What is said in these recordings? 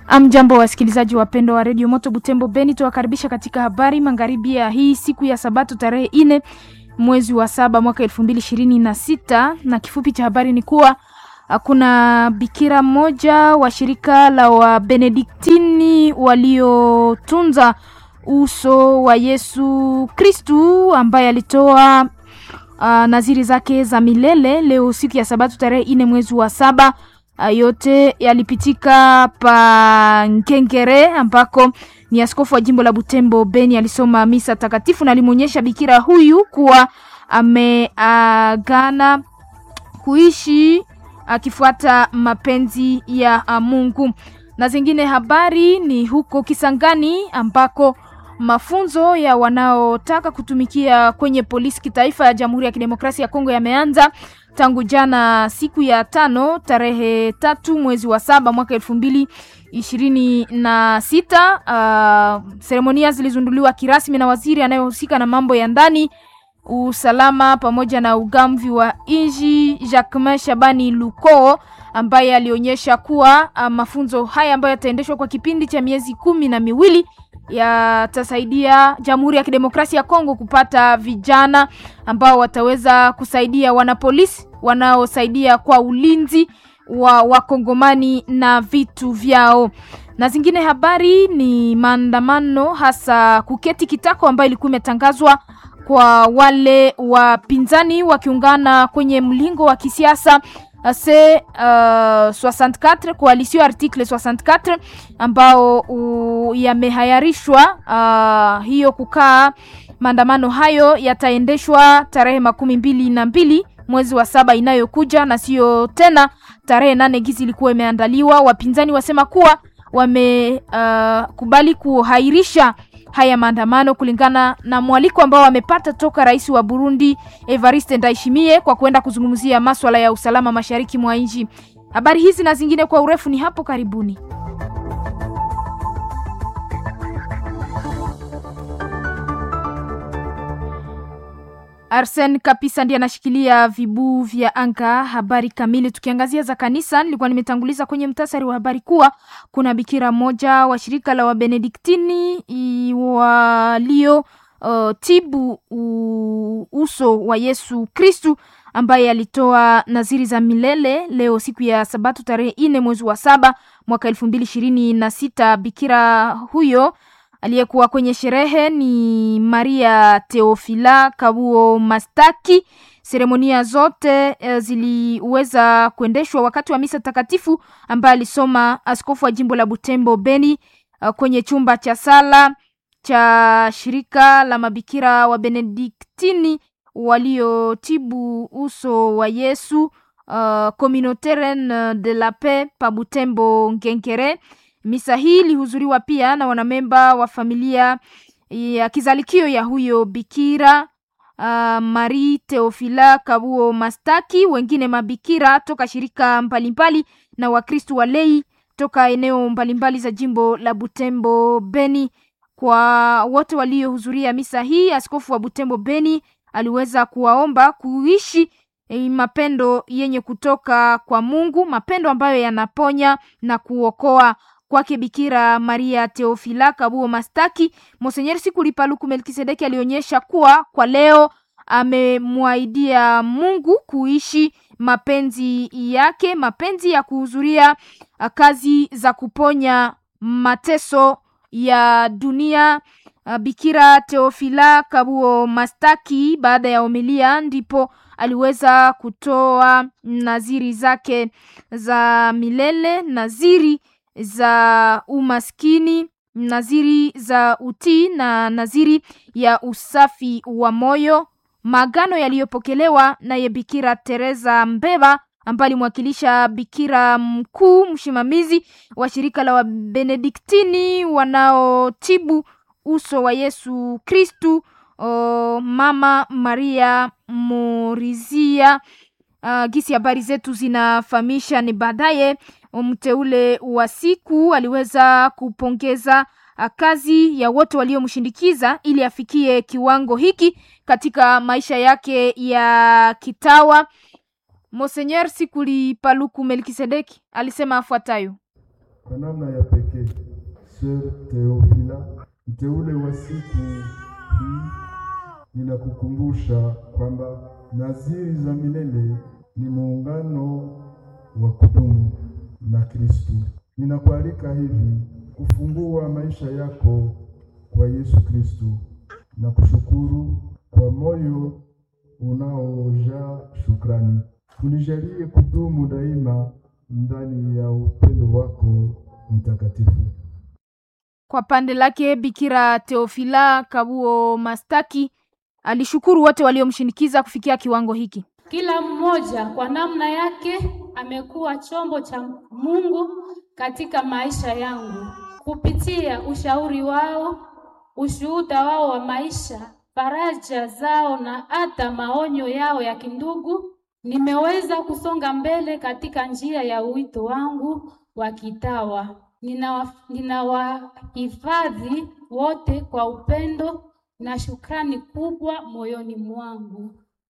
Amjambo, wasikilizaji wapendwa wa redio Moto Butembo Beni, tuwakaribisha katika habari magharibi ya hii siku ya Sabato tarehe ine mwezi wa saba mwaka elfu mbili ishirini na sita na kifupi cha habari ni kuwa kuna bikira mmoja wa shirika la Wabenediktini waliotunza uso wa Yesu Kristu ambaye alitoa uh, naziri zake za milele leo siku ya Sabato tarehe ine mwezi wa saba. Uh, yote yalipitika pa Nkengere ambako ni askofu wa jimbo la Butembo Beni alisoma misa takatifu na alimwonyesha bikira huyu kuwa ameagana kuishi akifuata mapenzi ya Mungu. Na zingine habari ni huko Kisangani ambako mafunzo ya wanaotaka kutumikia kwenye polisi kitaifa ya Jamhuri ya Kidemokrasia ya Kongo yameanza tangu jana siku ya tano tarehe tatu mwezi wa saba mwaka elfu mbili ishirini na sita. Uh, seremonia zilizunduliwa kirasmi na waziri anayehusika na mambo ya ndani, usalama pamoja na ugamvi wa inji Jacquemain Shabani Luko ambaye alionyesha kuwa uh, mafunzo haya ambayo yataendeshwa kwa kipindi cha miezi kumi na miwili yatasaidia Jamhuri ya Kidemokrasia ya Kongo kupata vijana ambao wataweza kusaidia wanapolisi wanaosaidia kwa ulinzi wa wakongomani na vitu vyao. Na zingine habari ni maandamano, hasa kuketi kitako ambayo ilikuwa imetangazwa kwa wale wapinzani wakiungana kwenye mlingo wa kisiasa C uh, 64 coalition article 64 ambao uh, yamehayarishwa uh, hiyo kukaa. Maandamano hayo yataendeshwa tarehe makumi mbili na mbili mwezi wa saba inayokuja na sio tena tarehe nane gizi ilikuwa imeandaliwa. Wapinzani wasema kuwa wamekubali uh, kuhairisha haya maandamano kulingana na mwaliko ambao wamepata toka rais wa Burundi Evariste Ndayishimiye kwa kwenda kuzungumzia maswala ya usalama mashariki mwa nchi. Habari hizi na zingine kwa urefu ni hapo karibuni. Arsen Kapisa ndiye anashikilia vibuu vya anga. Habari kamili tukiangazia za kanisa, nilikuwa nimetanguliza kwenye mtasari wa habari kuwa kuna bikira mmoja wa shirika la Wabenediktini walio uh, tibu uh, uso wa Yesu Kristu ambaye alitoa naziri za milele leo siku ya Sabato tarehe ine mwezi wa saba mwaka elfu mbili ishirini na sita. Bikira huyo aliyekuwa kwenye sherehe ni Maria Teofila Kabuo Mastaki. Seremonia zote e, ziliweza kuendeshwa wakati wa misa takatifu ambaye alisoma askofu wa jimbo la Butembo Beni uh, kwenye chumba cha sala cha shirika la mabikira wa Benediktini waliotibu uso wa Yesu uh, Communautaire de la Paix pa Butembo Ngenkere. Misa hii ilihudhuriwa pia na wanamemba wa familia ya kizalikio ya huyo bikira uh, Marie Teofila Kabuo Mastaki, wengine mabikira toka shirika mbalimbali na Wakristu walei toka eneo mbalimbali za jimbo la Butembo Beni. Kwa wote waliohudhuria misa hii, askofu wa Butembo Beni aliweza kuwaomba kuishi E, mapendo yenye kutoka kwa Mungu, mapendo ambayo yanaponya na kuokoa. Kwake Bikira Maria Teofila Kabuo Mastaki, Monsenyer Sikuli Paluku Melkisedeki alionyesha kuwa kwa leo amemwaidia Mungu kuishi mapenzi yake, mapenzi ya kuhudhuria kazi za kuponya mateso ya dunia. Bikira Teofila Kabuo Mastaki baada ya homilia ndipo aliweza kutoa naziri zake za milele, naziri za umaskini, naziri za utii na naziri ya usafi wa moyo, maagano yaliyopokelewa naye Bikira Teresa Mbeba ambaye alimwakilisha bikira mkuu msimamizi wa shirika la Wabenediktini wanaotibu uso wa Yesu Kristu, Mama Maria Morizia. Uh, gisi habari zetu zinafahamisha ni baadaye mteule wa siku aliweza kupongeza kazi ya wote waliomshindikiza ili afikie kiwango hiki katika maisha yake ya kitawa. Monsenyer Sikuli Paluku Melkisedeki alisema afuatayo: Kwa namna ya pekee Cher Theophila, mteule wa siku hii, ninakukumbusha kwamba naziri za milele ni muungano wa kudumu na Kristo. Ninakualika hivi kufungua maisha yako kwa Yesu Kristo na kushukuru kwa moyo unaojaa shukrani. Unijalie kudumu daima ndani ya upendo wako mtakatifu. Kwa pande lake Bikira Teofila Kabuo Mastaki alishukuru wote waliomshinikiza kufikia kiwango hiki. Kila mmoja kwa namna yake amekuwa chombo cha Mungu katika maisha yangu kupitia ushauri wao, ushuhuda wao wa maisha, faraja zao na hata maonyo yao ya kindugu, nimeweza kusonga mbele katika njia ya wito wangu wa kitawa. Ninawahifadhi wote kwa upendo na shukrani kubwa moyoni mwangu.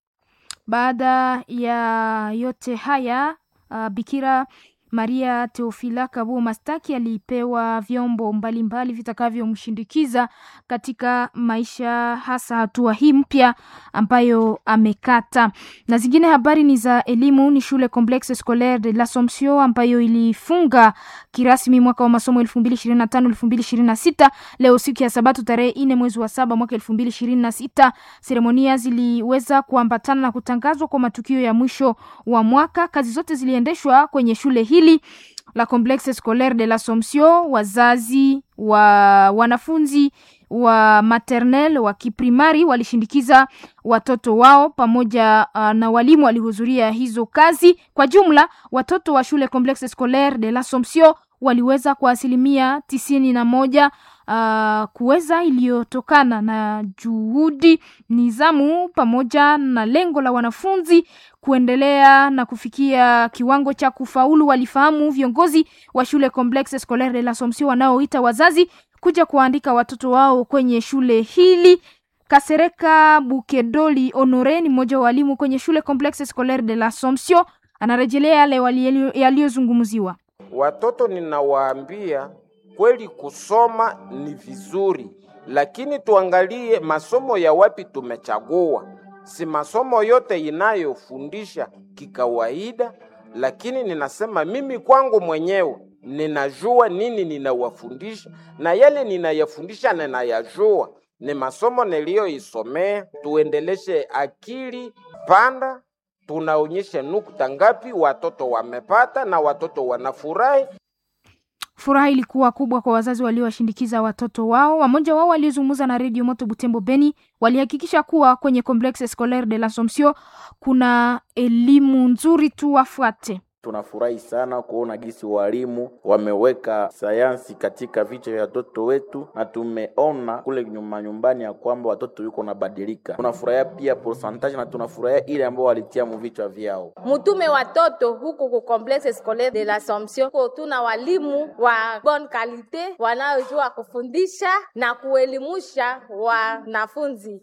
Baada ya yote haya uh, Bikira Maria Teofila Kabuo Mastaki alipewa vyombo mbalimbali vitakavyomshindikiza katika maisha, hasa hatua hii mpya ambayo amekata. Na zingine habari ni za elimu, ni shule Complexe Scolaire de l'Assomption ambayo ilifunga kirasmi mwaka wa masomo 2025 2026 leo siku ya Sabato tarehe 4 mwezi wa saba mwaka 2026. Seremonia ziliweza kuambatana na kutangazwa kwa matukio ya mwisho wa mwaka. Kazi zote ziliendeshwa kwenye shule hili la Complexe Scolaire de l'Assomption. Wazazi wa wanafunzi wa maternel wa kiprimari walishindikiza watoto wao pamoja uh, na walimu walihudhuria hizo kazi. Kwa jumla watoto wa shule Complexe Scolaire de l'Assomption waliweza kwa asilimia tisini na moja uh, kuweza iliyotokana na juhudi, nizamu pamoja na lengo la wanafunzi kuendelea na kufikia kiwango cha kufaulu. Walifahamu viongozi wa shule Complexe Scolaire de l'Assomption wanaoita wazazi kuja kuandika watoto wao kwenye shule hili. Kasereka Bukedoli Honore ni mmoja wa walimu kwenye shule Complexe Scolaire de l'Assomption, anarejelea yale yaliyozungumziwa. Watoto ninawaambia kweli, kusoma ni vizuri, lakini tuangalie masomo ya wapi tumechagua. Si masomo yote inayofundisha kikawaida, lakini ninasema mimi kwangu mwenyewe ninajua nini ninawafundisha, na yale ninayafundisha ninayajua, ni masomo niliyoisomea. Tuendeleshe akili panda, tunaonyesha nukta ngapi watoto wamepata na watoto wanafurahi. Furaha ilikuwa kubwa kwa wazazi waliowashindikiza watoto wao. Wamoja wao waliozungumza na redio Moto Butembo Beni walihakikisha kuwa kwenye Complexe Scolaire de l'Assomption kuna elimu nzuri tu wafuate. Tunafurahi sana kuona gisi walimu wameweka sayansi katika vichwa vya watoto wetu, na tumeona kule nyuma nyumbani ya kwamba watoto yuko nabadilika. Tunafurahia pia pourcentage na tunafurahia ile ambao walitia mu vichwa vyao. Mutume watoto huku ku Complexe Scolaire de l'Assomption, tuna walimu wa bonne qualite wanaojua kufundisha na kuelimusha wanafunzi.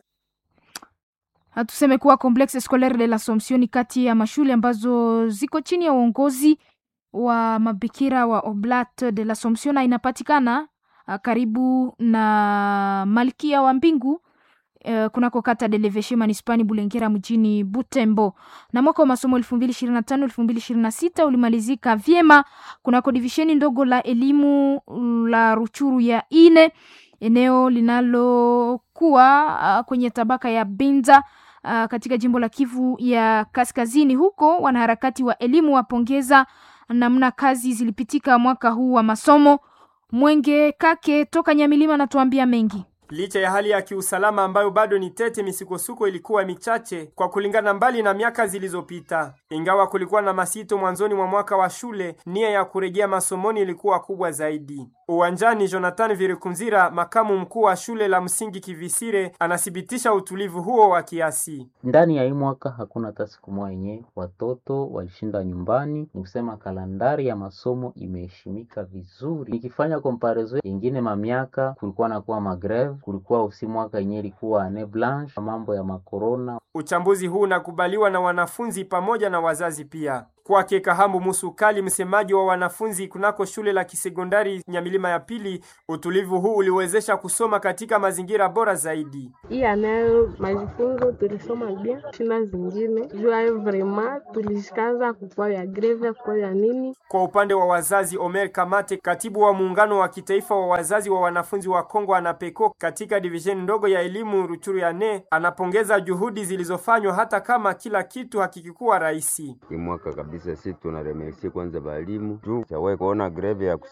Tuseme kuwa Complexe Scolaire de l'Assomption ni kati ya mashule ambazo ziko chini ya uongozi wa mabikira wa Oblat de l'Assomption na inapatikana uh, karibu na Malkia wa Mbingu uh, kunako kata de l'Eveche manispani Bulengera mjini Butembo. Na mwaka wa masomo 2025 2026 ulimalizika vyema kunako divisheni ndogo la elimu la Ruchuru ya ine eneo linalokuwa uh, kwenye tabaka ya Binza uh, katika jimbo la Kivu ya Kaskazini. Huko wanaharakati wa elimu wapongeza namna kazi zilipitika mwaka huu wa masomo. Mwenge Kake toka Nyamilima anatuambia mengi. Licha ya hali ya kiusalama ambayo bado ni tete, misukosuko ilikuwa michache kwa kulingana mbali na miaka zilizopita. Ingawa kulikuwa na masito mwanzoni mwa mwaka wa shule, nia ya kurejea masomoni ilikuwa kubwa zaidi. Uwanjani, Jonathan Virikunzira, makamu mkuu wa shule la msingi Kivisire, anathibitisha utulivu huo wa kiasi. Ndani ya hii mwaka hakuna hata siku moja yenye watoto walishinda nyumbani. Ni kusema kalandari ya masomo imeheshimika vizuri. Nikifanya comparison yengine mamiaka, kulikuwa nakuwa magreve, kulikuwa usi mwaka yenye ilikuwa ane blanche, mambo ya makorona. Uchambuzi huu unakubaliwa na wanafunzi pamoja na wazazi pia. Kwake Kahambu Musukali, msemaji wa wanafunzi kunako shule la kisekondari Nyamilima ya pili, utulivu huu uliwezesha kusoma katika mazingira bora zaidi. hii anayo majifunzo tulisoma bien shina zingine jua vrema tulishikaza kukua ya greve kukua ya nini Kwa upande wa wazazi, Omer Kamate, katibu wa muungano wa kitaifa wa wazazi wa wanafunzi wa Kongo anapeko katika divisheni ndogo ya elimu Ruchuru ya ne, anapongeza juhudi zilizofanywa hata kama kila kitu hakikikuwa rahisi. Hii mwaka kabisa, si tunaremercie kwanza balimu juu chawahi kuona greve ya